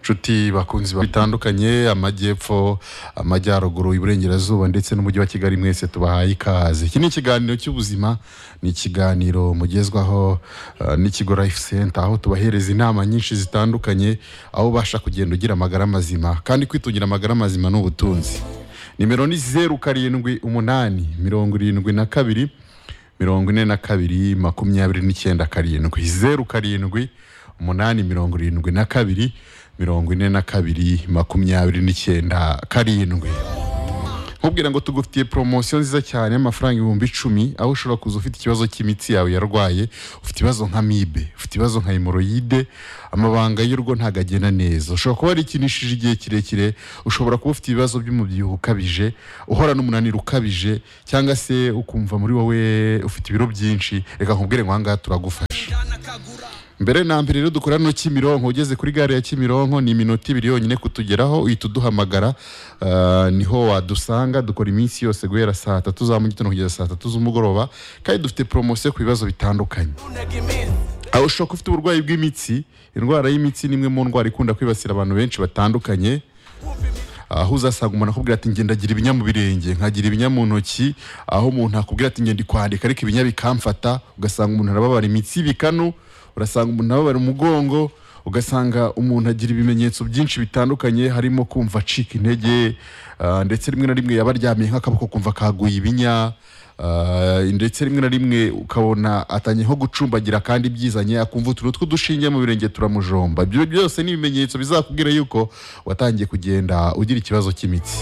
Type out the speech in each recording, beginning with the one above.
inshuti bakunzi bitandukanye amajyepfo amajyaruguru iburengerazuba ndetse n'umujyi wa kigali mwese tubahaye ikaze iki ni ikiganiro cy'ubuzima ni ikiganiro mugezwaho eh, n'ikigo life center aho tubahereza inama nyinshi zitandukanye aho ubasha kugenda ugira amagara mazima kandi kwitungira amagara mazima ni ubutunzi nimero ni zeru karindwi umunani mirongo irindwi na kabiri mirongo ine na kabiri makumyabiri n'icyenda karindwi zeru karindwi umunani mirongo irindwi na kabiri mirongo ine na kabiri makumyabiri n'icyenda karindwi nkubwira ngo tugufitiye poromosiyo nziza cyane y'amafaranga ibihumbi icumi aho ushobora kuza ufite ikibazo cy'imitsi yawe yarwaye ufite ibibazo nka mibe ufite ibibazo nka hemoroyide amabanga y'urugo ntabwo agenda neza ushobora kuba warikinishije igihe kirekire ushobora kuba ufite ibibazo by'umubyibuho ukabije uhora n'umunaniro ukabije cyangwa se ukumva muri wowe ufite ibiro byinshi reka nkubwire ngo aha ngaha turagufasha mbere na mbere rero dukora no Kimironko ugeze kuri gare ya Kimironko ni iminota ibiri yonyine kutugeraho uhita uduhamagara ah, niho wadusanga dukora iminsi yose guhera saa tatu za mu gitondo kugeza saa tatu z'umugoroba kandi dufite poromosiyo ku bibazo bitandukanye aho ushobora kuba ufite uburwayi bw'imitsi indwara y'imitsi ni imwe mu ndwara ikunda kwibasira abantu benshi batandukanye aho uzasanga umuntu akubwira ati ngenda agira ibinya mu birenge nkagira ibinya mu ntoki aho umuntu akubwira ati ngenda kwandika ariko ibinya bikamfata ugasanga umuntu arababara imitsi ibikanu urasanga umuntu ababara umugongo ugasanga umuntu agira ibimenyetso byinshi bitandukanye harimo kumva acika intege ah, ndetse rimwe na rimwe yaba aryamye nk'akaboko kumva kaguye ibinya ah, ndetse rimwe na rimwe ukabona atangiye nko gucumbagira kandi byizanye akumva utuntu tw'udushinge mu birenge turamujomba ibyo byose ni ibimenyetso bizakubwira yuko watangiye kugenda ugira ikibazo cy'imitsi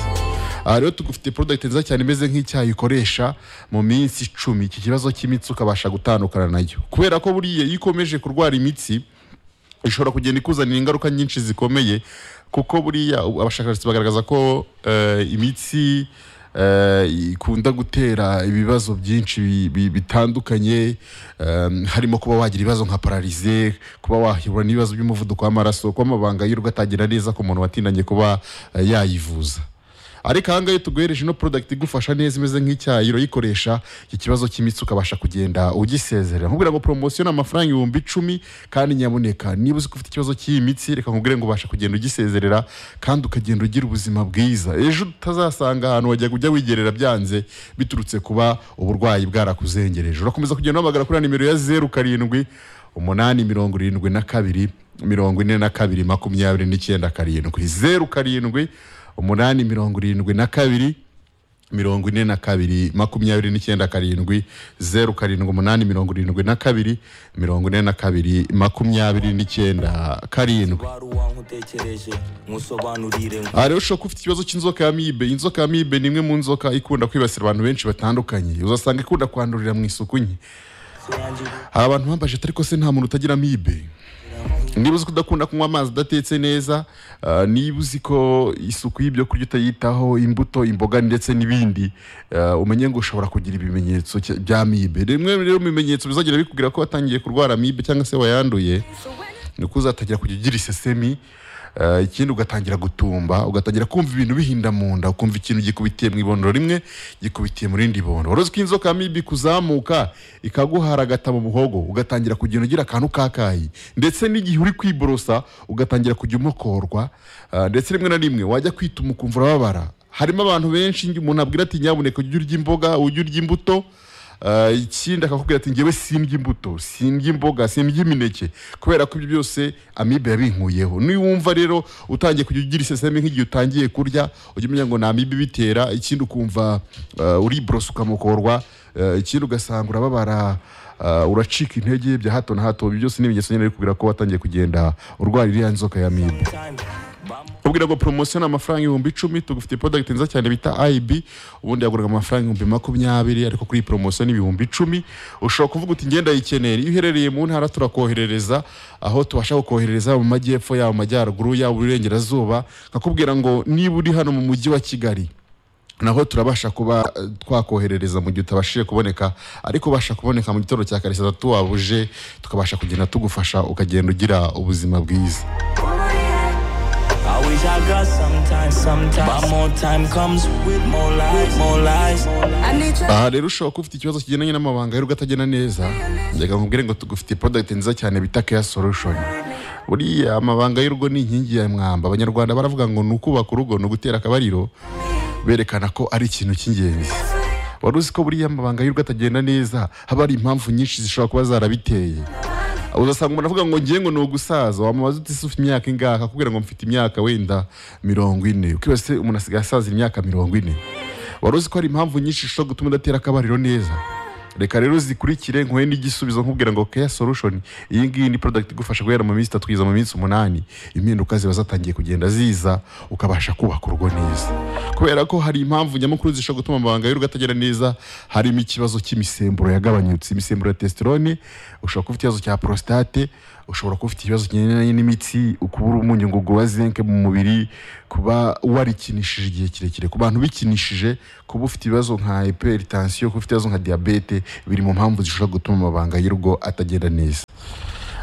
aha rero tugufite product nziza cyane imeze nk'icyayi ukoresha mu minsi icumi iki kibazo cy'imitsi ukabasha gutandukana nayo kubera ko buriya iyo ukomeje kurwara imitsi ishobora kugenda ikuzanira ingaruka nyinshi zikomeye kuko buriya ubu abashakashatsi bagaragaza ko eh, imitsi eh, ikunda gutera ibibazo byinshi bi- bi- bitandukanye em, harimo kuba wagira ibibazo nka pararize kuba wahura n'ibibazo by'umuvuduko w'amaraso kuba amabanga y'urugo atagira neza ku muntu watinanye kuba eh, yayivuza ariko ahangaha iyo tuguhereje ino product igufasha neza imeze nk'icyayi urayikoresha iki kibazo cy'imitsi ukabasha kugenda ugisezerera nkubwira ngo poromosiyo ni amafaranga ibihumbi icumi kandi nyaboneka niba uzi ko ufite ikibazo cy'iyi mitsi reka nkubwire ngo ubasha kugenda ugisezerera kandi ukagenda ugira ubuzima bwiza ejo utazasanga ahantu wajya ujya wigerera byanze biturutse kuba uburwayi bwarakuzengereje urakomeza kugenda uhamagara kuri ya nimero ya zeru karindwi umunani mirongo irindwi na kabiri mirongo ine na kabiri makumyabiri n'icyenda karindwi zeru karindwi umunani mirongo irindwi na kabiri mirongo ine na kabiri makumyabiri n'icyenda karindwi zeru karindwi umunani mirongo irindwi na kabiri mirongo ine na kabiri makumyabiri n'icyenda karindwi wari uwankutekereje musobanurire ngo aha rero ushobora kuba ufite ikibazo cy'inzoka ya mibe inzoka ya mibe ni imwe mu nzoka ikunda kwibasira abantu benshi batandukanye uzasanga ikunda kwandurira mu isuku nke hari abantu bambaje ati ariko se nta muntu utagira amibe niba uzi ko udakunda kunywa amazi adatetse neza ah, niba uzi ko isuku y'ibyo kurya utayitaho imbuto imboga ndetse n'ibindi ah, umenye ngo ushobora kugira ibimenyetso cya- bya amibe rimwe rero mu bimenyetso bizagenda bikubwira ko watangiye kurwara amibe cyangwa se wayanduye ni uko uzatangira kujya ugira isesemi ah, ikindi ugatangira gutumba ugatangira kumva ibintu bihinda mu nda ukumva ikintu gikubitiye mu ibondoro rimwe gikubitiye mu rindi bondoro uretse ko inzoka mibi kuzamuka ikaguhara agata mu muhogo ugatangira kugenda ugira akantu kakayi ndetse n'igihe uri kwiborosa ugatangira kujya umokorwa ah, ndetse rimwe na rimwe wajya kwituma ukumva urababara harimo abantu benshi umuntu abwira ati nyabuneka ujye urya imboga ujye urya imbuto Ah, ikindi akakubwira ati ngewe simbya imbuto simbya imboga simbya imineke kubera ko ibyo byose amibe yabinkuyeho niwumva rero utangiye kujya ugira isesemi nk'igihe utangiye kurya ujya umenya ngo ni amibe ibitera ikindi ukumva uh, uriborosa ukamukorwa ah, ikindi ugasanga urababara ah, uracika intege bya hato na hato ibyo byose ni ibimenyetso nyine bikubwira ko watangiye kugenda urwara iriya nzoka ya amibe ubwira ngo poromosiyo ni amafaranga ibihumbi icumi tugufite product nziza cyane bita IB ubundi yaguraga amafaranga ibihumbi makumyabiri ariko kuri iyi poromosiyo ni ibihumbi icumi ushobora kuvuga uti ngenda yikeneye iyo uherereye mu ntara turakoherereza aho tubasha kukoherereza mu majyepfo yaba mu majyaruguru yaba uburengerazuba nkakubwira ngo niba uri hano mu mujyi wa Kigali naho turabasha kuba eh, twakoherereza mu gihe utabashije kuboneka ariko ubasha kuboneka mu gitondo cya kare saa tatu wabuje tukabasha kugenda tugufasha ukagenda ugira ubuzima bwiza I wish I got sometimes, sometimes. But more time comes with more lies, more lies. aha rero ushobora kuba ufite ikibazo kigendanye n'amabanga y'urugo atagenda neza reka nkubwire ngo tugufite product nziza cyane bita care solution buriya amabanga y'urugo ni inkingi ya mwamba abanyarwanda baravuga ngo ni ukubaka urugo ni ugutera akabariro berekana ko ari ikintu cy'ingenzi wari uzi ko buriya amabanga y'urugo atagenda neza haba hari impamvu nyinshi zishobora kuba zarabiteye uzasanga umuntu avuga ngo ngiye ngo ni ugusaza wamubaza uti se ufite imyaka ingahe akakubwira ngo mfite imyaka wenda mirongo ine ukibaza umuntu asigaye asaza imyaka mirongo ine wari uzi ko hari impamvu nyinshi zishobora gutuma udatera akabariro neza reka rero zikurikire nkuhe n'igisubizo nkubwira ngo keya solution iyi ngiyi ni product igufasha guhera mu minsi itatu kugeza mu minsi umunani impinduka ziba zatangiye kugenda ziza ukabasha kubaka urugo neza kubera ko hari impamvu nyamukuru zishobora gutuma amabanga y'urugo atagera neza harimo ikibazo cy'imisemburo yagabanyutse imisemburo ya testosterone ushobora kuba ufite ikibazo cya prostate ushobora kuba ufite ikibazo kigendanye n'imitsi ukubura umunyungugu wa zinke mu mubiri kuba warikinishije igihe kirekire ku bantu bikinishije kuba ufite ibibazo nka hypertension kuba ufite ibibazo nka diabete biri mu mpamvu zishobora gutuma amabanga y'urugo atagenda neza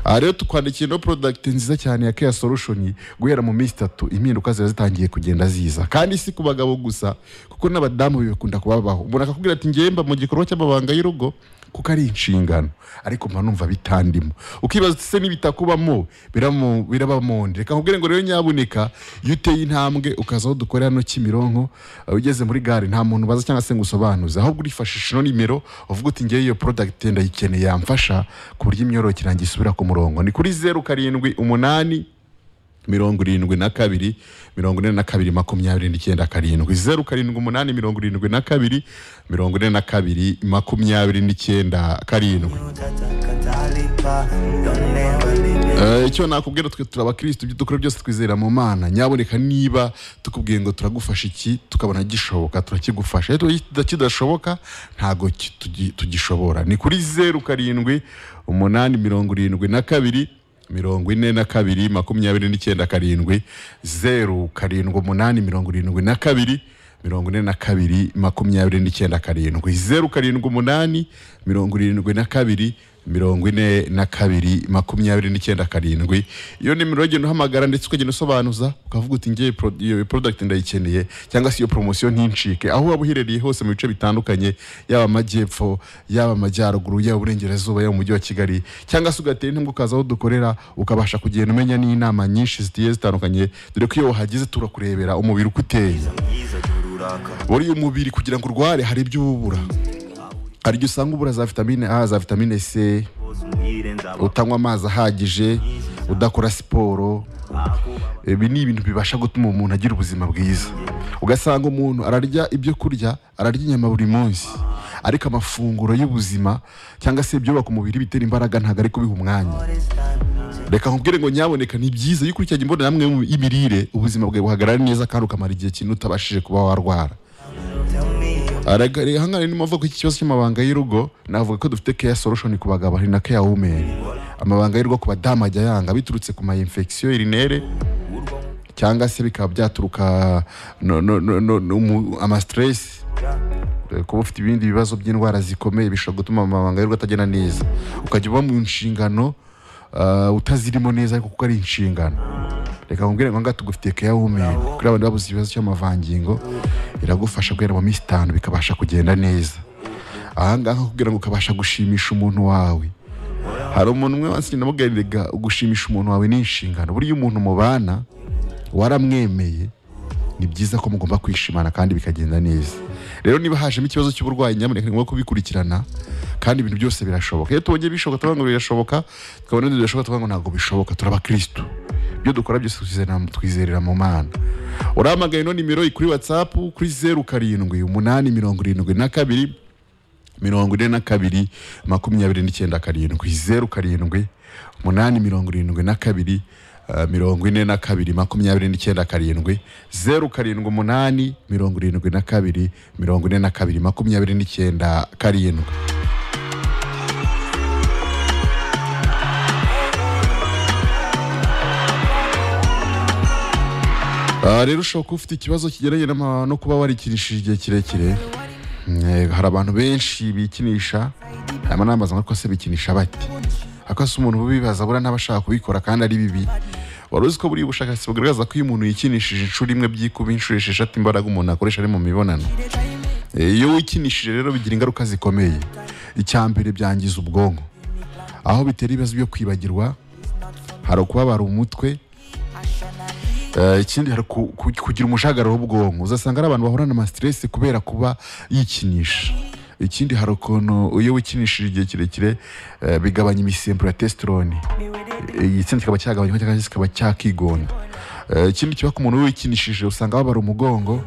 aha rero tukwandikiye no product nziza cyane ya Care Solution guhera mu minsi itatu impinduka ziba zitangiye kugenda ziza kandi si ku bagabo gusa kuko n'abadamu bibakunda kubabaho umuntu akakubwira ati ngewe mba mu gikorwa cy'amabanga y'urugo kuko ari inshingano ariko mba numva bitandimo ukibaza uti se n'ibitakubamo biramu- birabamonde reka nkubwire ngo rero nyabuneka iyo uteye intambwe ukaza aho dukorera hano Kimironko uh, ugeze muri gare nta muntu ubaza cyangwa se ngo usobanuze ahubwo urifashisha ino nimero uvuga uti ngewe iyo product ndayikeneye yamfasha ku buryo imyororokere yanjye isubira ku murongo ni kuri zeru karindwi umunani mirongo irindwi na kabiri mirongo ine na kabiri makumyabiri n'icyenda karindwi zeru karindwi umunani mirongo irindwi na kabiri mirongo ine na kabiri makumyabiri n'icyenda karindwi Utatalipa, You'll never leave me. Eh, icyo nakubwira twe turi abakirisitu ibyo dukora byose twizera mu mana nyaboneka niba tukubwiye ngo turagufasha iki tukabona gishoboka turakigufasha iyo tuba kidashoboka ntabwo ki- tugi- tugishobora ni kuri zeru karindwi umunani mirongo irindwi na kabiri mirongo ine na kabiri makumyabiri n'icyenda karindwi zeru karindwi umunani mirongo irindwi na kabiri mirongo ine na kabiri makumyabiri n'icyenda karindwi zeru karindwi umunani mirongo irindwi na kabiri mirongo ine na kabiri makumyabiri n'icyenda karindwi iyo nimero ugenda uhamagara ndetse ukagenda usobanuza ukavuga uti ngewe pro- iyo product ndayikeneye cyangwa se iyo promosiyo ntincike aho waba uherereye hose mu bice bitandukanye yaba amajyepfo yaba amajyaruguru yaba uburengerazuba yaba umujyi wa kigali cyangwa se ugatera intambwe ukaza aho dukorera ukabasha kugenda umenya n'inama nyinshi zigiye zitandukanye dore ko iyo wahageze turakurebera umubiri uko uteye buriya umubiri kugira ngo urware hari ibyo uba ubura hari igihe usanga ubura za vitamine a za vitamine c utanywa amazi ahagije udakora siporo ibi ni ibintu bibasha gutuma umuntu agira ubuzima bwiza ugasanga umuntu ararya ibyo kurya ararya inyama buri munsi ariko amafunguro y'ubuzima cyangwa se ibyubaka umubiri bitera imbaraga ntabwo ari kubiha umwanya reka nkubwire ngo nyaboneka ni byiza iyo ukurikiranye imbonerahamwe y'imirire ubuzima bwawe buhagarara neza kandi ukamara igihe kinini utabashije kuba warwara Aragare hangane ni mavuko iki kibazo cy'amabanga y'urugo navuga ko dufite care solution ku bagabo hari na care women amabanga y'urugo ku badamu ajya yanga biturutse ku ma infection urinere cyangwa se bikaba byaturuka no, no, no, no, no, mu- ama stress Eh, kuba ufite ibindi bibazo by'indwara zikomeye bishobora gutuma amabanga y'urugo atagenda neza ukajya uba mu nshingano ah, utazirimo neza ariko kuko ari inshingano reka nkubwire ngo ngaha tugufitiye care women kuri abantu babuze ikibazo cy'amavangingo iragufasha guhera mu minsi itanu bikabasha kugenda neza ahangaha kugira ngo ukabasha gushimisha umuntu wawe hari umuntu umwe wansi namubwiraga gushimisha umuntu wawe ni inshingano buriya umuntu mubana waramwemeye ni byiza ko mugomba kwishimana kandi bikagenda neza rero niba hajemo ikibazo cy'uburwayi nyamuneka ni ngombwa kubikurikirana kandi ibintu byose birashoboka iyo tubonye bishoboka turavuga ngo birashoboka tukabona ibindi bidashoboka tukavuga ngo ntabwo bishoboka turabakirisitu ibyo dukora byose twizera- twizerera mu mana urahamagaye ino nimero iri kuri watsapu kuri zeru karindwi umunani mirongo irindwi na kabiri mirongo ine na kabiri makumyabiri n'icyenda karindwi zeru karindwi umunani mirongo irindwi na kabiri eh, mirongo ine na kabiri makumyabiri n'icyenda karindwi zeru karindwi umunani mirongo irindwi na kabiri mirongo ine na kabiri makumyabiri n'icyenda karindwi Ah, rero ushobora kuba ufite ikibazo kigeranye n'ama- no kuba warikinishije igihe kirekire Eh, hari abantu benshi bikinisha hanyuma n'amazi ko se bikinisha bate ariko se umuntu ubibaza buriya n'abashaka kubikora kandi ari bibi wari uzi ko buriya ubushakashatsi bugaragaza ko iyo umuntu yikinishije inshuro imwe byikuba inshuro esheshatu imbaraga umuntu akoresha ari mu mibonano Eh, iyo wikinishije rero bigira ingaruka zikomeye icya mbere byangiza ubwonko aho bitera ibibazo byo kwibagirwa hari ukubabara umutwe Eh, ikindi hari ku- ku- kugira umujagararo w'ubwonko uzasanga ari abantu bahorana amasiteresi kubera kuba yikinisha ikindi hari ukuntu iyo wikinishije igihe kirekire eh, bigabanya imisemburo ya testosterone igitsina kikaba cyagabanywa cyangwa se kikaba cyakigonda Eh, ikindi kiba ku muntu wikinishije usanga babara umugongo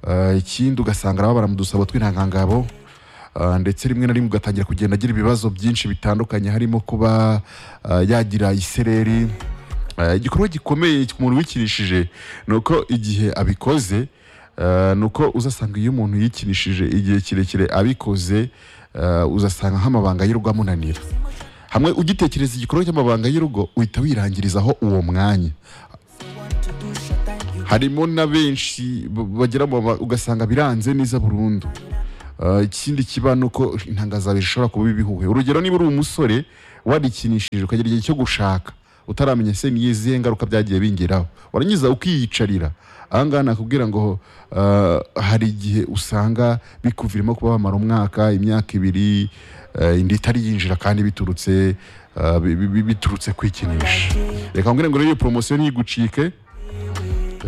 Eh, ikindi ugasanga arababara mu dusabo tw'intangangabo Eh, ndetse rimwe na rimwe ugatangira kugenda agira ibibazo byinshi bitandukanye harimo kuba eh, yagira isereri Eh, igikorwa gikomeye ku muntu wikinishije ni uko igihe abikoze eh, ni uko uzasanga iyo umuntu yikinishije igihe kirekire abikoze eh, uzasanga nk'amabanga y'urugo amunanira hamwe ugitekereza igikorwa cy'amabanga y'urugo uhita wirangirizaho uwo mwanya harimo na benshi b- bagera mu ba- ugasanga biranze neza burundu Uh, ikindi kiba ni uko intangazabiri ishobora kuba ibihuhe urugero niba uri umusore warikinishije ukagera igihe cyo gushaka utaramenya se ni izihe ngaruka byagiye bingeraho warangiza ukiyicarira ahangaha nakubwira ngo uh, hari igihe usanga bikuviramo kuba wamara umwaka imyaka ibiri uh, indi itari yinjira kandi biturutse uh, bi- bi- bi- biturutse kwikinisha reka mbwire ngo rero iyo poromosiyo ntigucike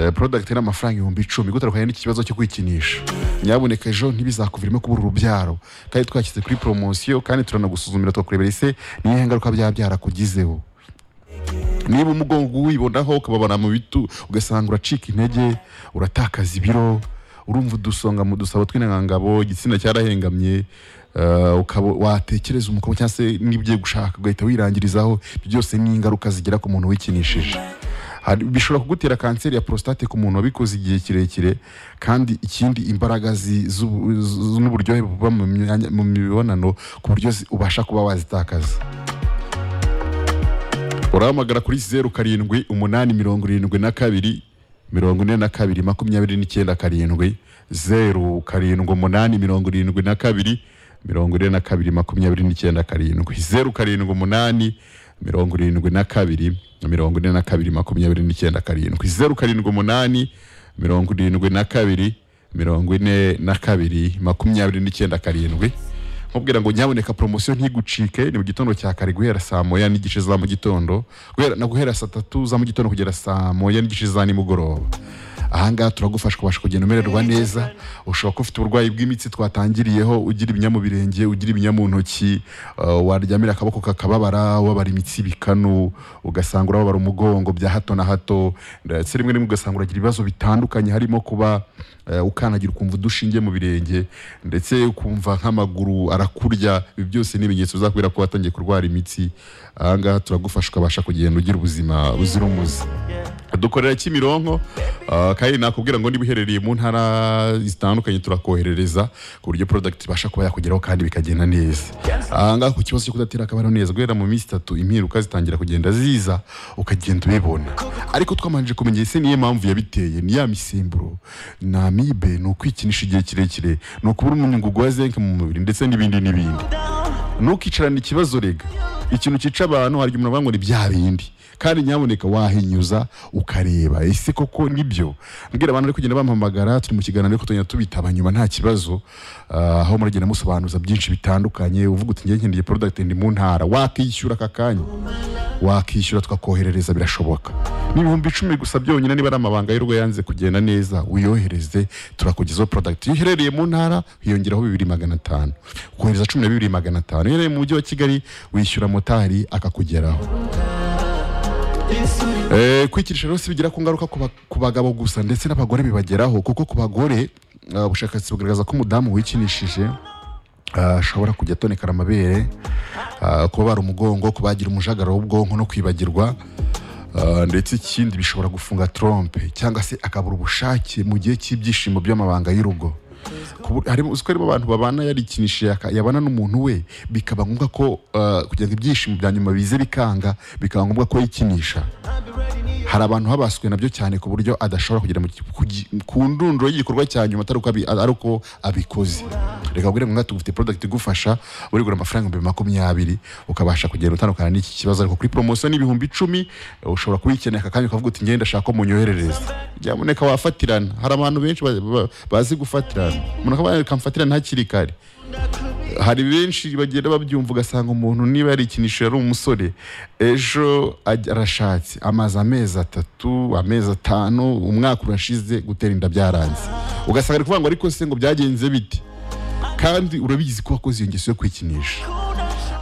Eh, product ni amafaranga ibihumbi icumi gutandukanye n'iki kibazo cyo kwikinisha nyabuneka ejo ntibizakuviremo kubura urubyaro kandi twashyize kuri poromosiyo kandi turanagusuzumira tukakurebera ese ni iyihe ngaruka byaba byarakugizeho niba umugongo wibonaho ukababara mu bitu ugasanga uracika intege uratakaza ibiro urumva udusonga mu dusabo tw'intangangabo igitsina cyarahengamye eh, ukaba watekereza umugabo cyangwa se n'ibyo gushaka ugahita wirangirizaho ibyo byose ni ingaruka zigera ku muntu wikinishije Hari- bishobora kugutera kanseri ya prostate ku muntu wabikoze igihe kirekire kandi ikindi imbaraga zi- z'ubu- z- n'uburyohe buba mu myanya- mu mibonano ku buryo zi- ubasha kuba wazitakaza urahamagara kuri zeru karindwi umunani mirongo irindwi na kabiri mirongo ine na kabiri makumyabiri n'icyenda karindwi zeru karindwi umunani mirongo irindwi na kabiri mirongo ine na kabiri makumyabiri n'icyenda karindwi zeru karindwi umunani mirongo irindwi na kabiri mirongo ine na kabiri makumyabiri n'icyenda karindwi zeru karindwi umunani mirongo irindwi na kabiri mirongo ine na kabiri makumyabiri n'icyenda karindwi nkubwira ngo nyaboneka poromosiyo ntigucike ni mu gitondo cya kare guhera saa moya n'igice za mu gitondo guhera- na guhera saa tatu za mu gitondo kugera saa moya n'igice za nimugoroba ahangaha turagufasha ukabasha kugenda umererwa neza ushobora kuba ufite uburwayi bw'imitsi twatangiriyeho ugira ibinya mu birenge ugira ibinya mu ntoki uh, waryamira akaboko kakababara wabara imitsi bikanu ugasanga urababara umugongo bya hato na hato ndetse rimwe rimwe ugasanga uragira ibibazo bitandukanye harimo kuba eh, ukandagira ukumva udushinge mu birenge ndetse ukumva nk'amaguru arakurya ibi byose ni ibimenyetso bizakubwira ko watangiye kurwara imitsi ahangaha turagufasha ukabasha kugenda ugira ubuzima buzira umuze dukorera kimironko ah, kandi nakubwira ngo niba uherereye mu ntara zitandukanye turakoherereza ku buryo product ibasha kuba yakugeraho kandi bikagenda neza ahangaha ku kibazo cyo kudatera akabariro neza guhera mu minsi itatu impinduka zitangira kugenda ziza ukagenda ubibona ariko twamanije kumenya ese niyo mpamvu yabiteye ni ya misemburo ni amibe ni ukwikinisha igihe kirekire ni ukubura umunyungugu wa zinc mu mubiri ndetse n'ibindi n'ibindi ntukicarane ikibazo rega ikintu cyica abantu hari igihe umuntu avuga ngo ni bya bindi kandi nyaboneka wahinyuza ukareba ese koko nibyo mbwira abantu bari kugenda bampamagara turi mu kiganiro ariko tugenda tubitaba nyuma nta kibazo ah, aho muragenda musobanuza byinshi bitandukanye uvuga uti ngewe nkeneye product ndi mu ntara wakishyura aka kanya wakishyura tukakoherereza birashoboka ni ibihumbi icumi gusa byonyine niba ari amabanga y'urugo yanze kugenda neza uyohereze turakugezaho product iyo uherereye mu ntara hiyongeraho bibiri magana atanu kohereza cumi na bibiri magana atanu iyo uherereye mu mujyi wa kigali wishyura motari akakugeraho Eh, kwikirisha rero si bigira ku ngaruka ku ba- ku bagabo gusa ndetse n'abagore bibageraho kuko ku bagore eh, ubushakashatsi bugaragaza ko umudamu wikinishije ah, ashobora kujya atonekana amabere ah, kubabara umugongo kubagira umujagararo w'ubwonko no kwibagirwa ah, ndetse ikindi bishobora gufunga trompe cyangwa se akabura ubushake mu gihe cy'ibyishimo by'amabanga y'urugo Kubu- harimo uzi ko harimo abantu babana yarikinishije yaka- yabana n'umuntu we bikaba ngombwa ko ah, kugira ngo ibyishimo bya nyuma bize bikanga bikaba ngombwa ko yikinisha hari abantu habaswe nabyo cyane ku buryo adashobora kugera mu ki- ku gi- ku ndunduro y'igikorwa cya nyuma atari uko abi- ari uko abikoze reka mbwire ngo tugufite product igufasha urigura amafaranga ibihumbi makumyabiri ukabasha kugenda utandukana n'iki kibazo ariko kuri promotion n'ibihumbi icumi eh, ushobora kuyikenera aka kanya ukavuga uti ngenda ashaka ko munyoherereza nyamuneka wafatirana hari abantu benshi ba- ba- bazi gufatirana umuntu akaba yakamfatirana hakiri kare hari benshi bagenda babyumva ugasanga umuntu niba yarikinisha yari umusore ejo ajya- arashatse amaze amezi atatu amezi atanu umwaka urashize gutera inda byaranze ugasanga ari kuvuga ngo ariko se ngo byagenze bite kandi urabizi ko wakoze iyo ngeso yo kwikinisha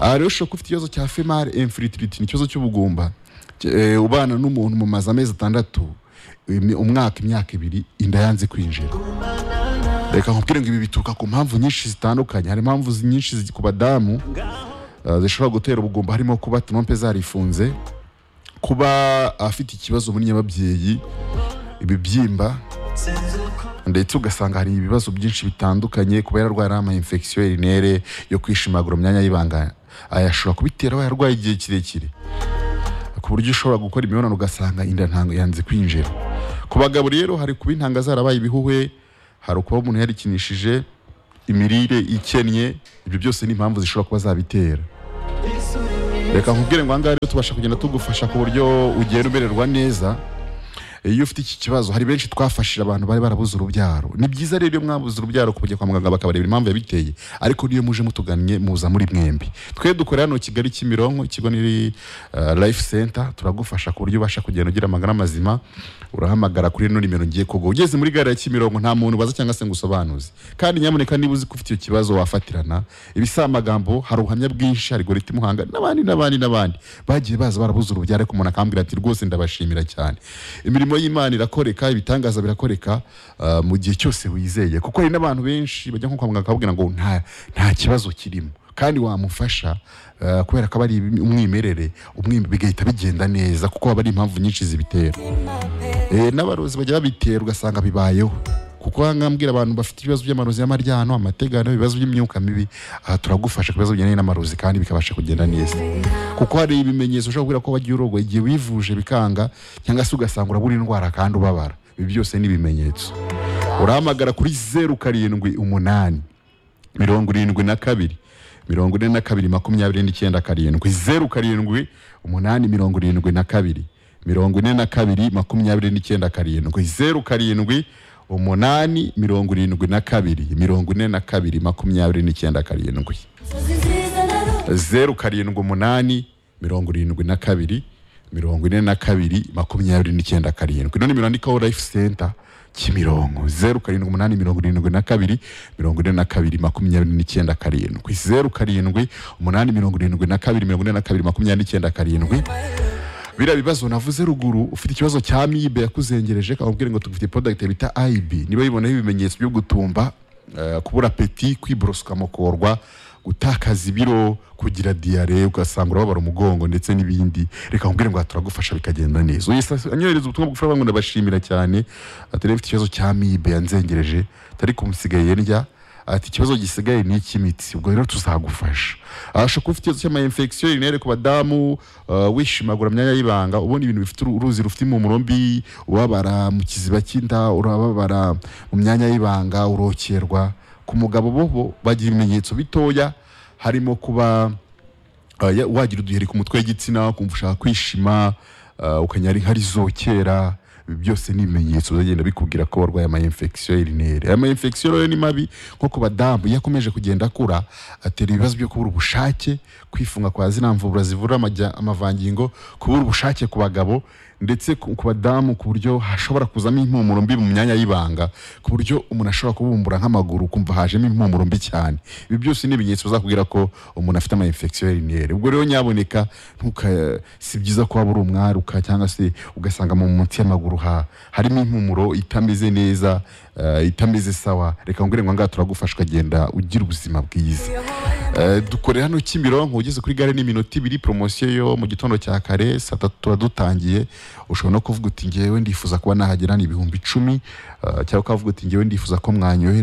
aha rero ushobora kuba ufite ikibazo cya female infertility ni ikibazo cy'ubugumba eh, ubana n'umuntu mu mazi amezi atandatu imi- umwaka imyaka ibiri inda yanze kwinjira reka nkubwire ngo ibi bituruka ku mpamvu nyinshi zitandukanye hari impamvu zi- nyinshi zi- ku badamu eh, zishobora gutera ubugumba harimo kuba trompe zarifunze kuba afite ikibazo muri nyababyeyi ibibyimba ndetse ugasanga hari ibibazo byinshi bitandukanye kuba yararwara ama infection urinere yo kwishimagura mu myanya y'ibanga ayashobora kubitera aba yarwaye igihe kirekire ku buryo ushobora gukora imibonano ugasanga inda ntango yanze kwinjira ku bagabo rero hari kuba intanga zarabaye ibihuhwe hari ukuba umuntu yarikinishije imirire ikennye ibyo byose ni impamvu zishobora kuba zabitera reka nkubwire ngo ahangaha rero tubasha kugenda tugufasha ku buryo ugenda umererwa neza iyo ufite iki kibazo hari benshi twafashije abantu bari barabuze urubyaro ni byiza rero iyo mwabuze urubyaro kujya kwa muganga bakabareba impamvu yabiteye ariko niyo muje mutugannye muza muri mwembi twe dukorera hano kigali kimironko ikigo ni uh, life center turagufasha ku buryo ubasha kugenda ugira amagara mazima urahamagara kuri ino nimero ngiye kuguha ugeze muri gare ya kimironko nta muntu ubaza cyangwa se ngo usobanuze kandi nyamuneka niba uzi ko ufite icyo kibazo wafatirana ibisamagambo hari ubuhamya bwinshi hari gorita imuhanga n'abandi n'abandi n'abandi bagiye baza barabuze urubyaro ariko umuntu akambwira ati rwose ndabashimira cyane imirimo y'imana irakoreka ibitangaza birakoreka ah, mu gihe cyose wizeye kuko hari n'abantu benshi bajya nko kwa muganga bakababwira ngo nta nta kibazo kirimo kandi wamufasha ah, kubera ko aba ari umwimerere umwimerere bigahita bigenda neza kuko haba hari impamvu nyinshi zibitera Eh, n'abarozi bajya babitera ugasanga bibayeho kuko ahangaha mbwira abantu bafite ibibazo by'amarozi y'amaryano amategano ibibazo by'imyuka mibi aha turagufasha ku bibazo bigendanye n'amarozi kandi bikabasha kugenda neza kuko hari ibimenyetso ushobora kubwira ko wagiye urogoye igihe wivuje bikanga cyangwa se ugasanga urabura indwara kandi ubabara ibi byose ni ibimenyetso urahamagara kuri zeru karindwi umunani mirongo irindwi na kabiri mirongo ine na kabiri makumyabiri n'icyenda karindwi zeru karindwi umunani mirongo irindwi na kabiri mirongo ine na kabiri makumyabiri n'icyenda karindwi zeru karindwi umunani mirongo irindwi na kabiri mirongo ine na kabiri makumyabiri n'icyenda karindwi zeru karindwi umunani mirongo irindwi na kabiri mirongo ine na kabiri makumyabiri n'icyenda karindwi ino nimero yandikaho life center kimironko zeru karindwi umunani mirongo irindwi na kabiri mirongo ine na kabiri makumyabiri n'icyenda karindwi zeru karindwi umunani mirongo irindwi na kabiri mirongo ine na kabiri makumyabiri n'icyenda karindwi biriya bibazo navuze ruguru ufite ikibazo cya mibe yakuzengereje kakubwira ngo tugufite product bita IB niba bibonaho ibimenyetso byo gutumba eh, kubura apeti kwiborosoka mukorwa gutakaza ibiro kugira diyare ugasanga urababara umugongo ndetse n'ibindi reka nkubwire ngo aha turagufasha bikagenda neza uyisa anyohereza ubutumwa bugufi aravuga ngo ndabashimira cyane ati rero ufite ikibazo cya mibe yanzengereje atari kumusigaye ndya ati ikibazo gisigaye ni icy'imitsi ubwo rero tuzagufasha ashobora kuba ufite ikibazo cy'amayinfegisiyo rinere ku badamu uh, wishimagura myanya y'ibanga ubona ibintu bifite uru- uruzi rufite impumuro mbi ubabara mu kiziba cy'inda urababara mu myanya y'ibanga urokerwa ku mugabo bobo bagira ibimenyetso bitoya harimo kuba Uh, ya- wagira uduheri ku mutwe w'igitsina ukumva ushaka kwishima uh, ukanyara inkari zokera ibi byose ni ibimenyetso bizagenda bikubwira ko warwaye ama infection urinere ama infection rero ni mabi nko ku badamu iyo akomeje kugenda akura atera ibibazo byo kubura ubushake kwifunga kwa zina mvubura zivura amajya- amavangingo kubura ubushake ku bagabo ndetse ku ku badamu ku buryo hashobora kuzamo impumuro mbi mu myanya y'ibanga ku buryo umuntu ashobora kubumbura nk'amaguru ukumva hajemo impumuro mbi cyane ibi byose ni ibimenyetso bizakubwira ko umuntu afite ama infection urinere ubwo rero nyaboneka ntuka si byiza ko waba uri umwaruka cyangwa se ugasanga mu munsi y'amaguru ha harimo impumuro itameze neza eh, itameze sawa reka ngure ngo ngaha turagufasha ukagenda ugira ubuzima bwiza Eh, dukorera hano Kimironko ugeze kuri gare n'iminota ibiri poromosiyo yo mu gitondo cya kare saa tatu tuba dutangiye ushobora no kuvuga uti ngewe ndifuza kuba nahagera ni ibihumbi icumi eh, cyangwa ukavuga uti ngewe ndifuza ko mwanyohereza